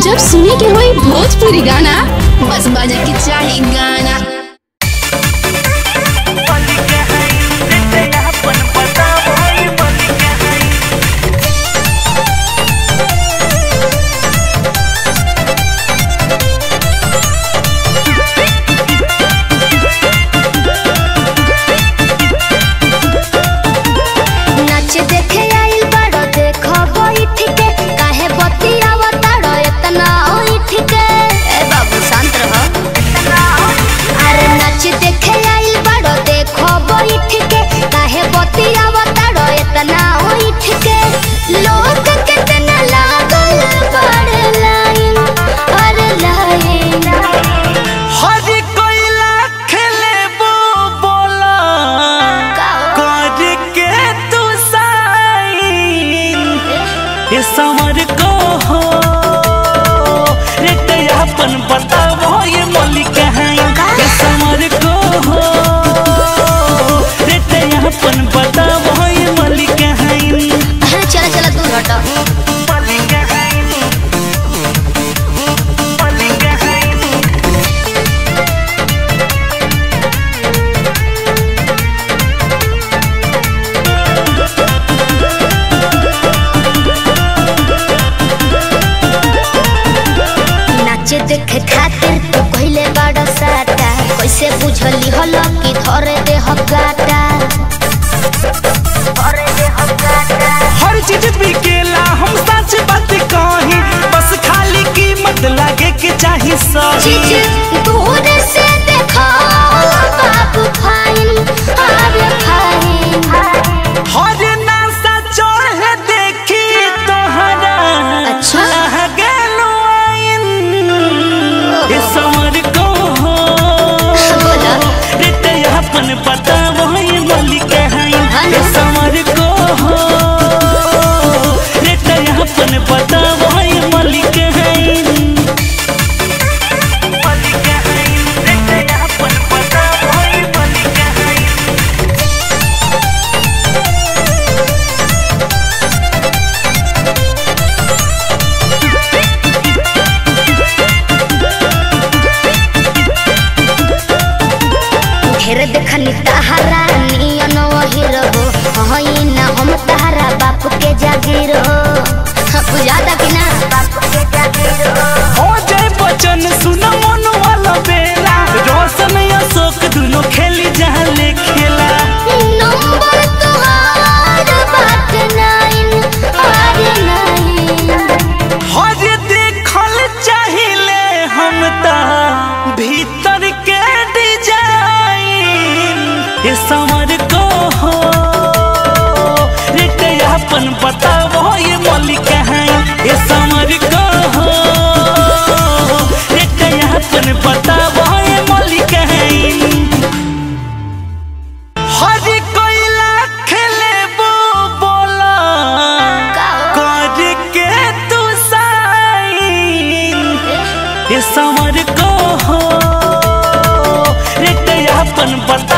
जब सुने के होई भोजपुरी गाना बस बजे के चाही गाना नाच देखे आइल बड़ो देखो बैठ के काहे बतियावा ताड़ो इतना ओइठ के ए बाबू शांत रहो अरे नाच देखे आइल बड़ो देखो बैठ के काहे बतियावा ताड़ो इतना ओइठ के लोग कितना लागल बड़ लाइन अरे लाइन हरी कोयला खेलेबो बोला कर के तू साइन ये समर को हो रे अपन बताओ ये मलिक है ये समर को हो रे अपन बताओ ये मलिक है चला चला तू हटो मलिक है मलिक है नाच देखे खातिर तू कहले बड़ा साटा कैसे बुझली हल कि धरे दे हकाटा धरे दे हकाटा हर चीज बिकेला हम सच बात कही बस खाली कीमत लागे के चाही सही चीज दूर से देखो बाबू फाइन अरे फाइन हर नासा चढ़े देखी तोहरा अच्छा। गेलो आइन ये समर को हो बोला रे ते अपन पता वही मलिक है हाँ ये ना। समर को हो रे ते अपन पता वही मलिक है मलिक है रे ते अपन पता वही मलिक है ढेर देखनी तहारा नियन वही रहो हई ना हम तहारा बाप के जागीर हो बुझाता कि ना बाप के जागीर हो हो जय बचन सुन मन वाला बेला रोशन अशोक दुनो खेली जहाँ ले खेला नंबर तोहार बात नाइन आर नाइन हर देखल चाहिए हम ता भीतर के डिजाइन ये समर को हो रे ते अपन बताओ ये मलिक है ये समर को हो रे ते अपन बताओ ये मलिक है हरी कोयला खेलेबो बोला कर के तू साइन ये समर को हो रे ते अपन बता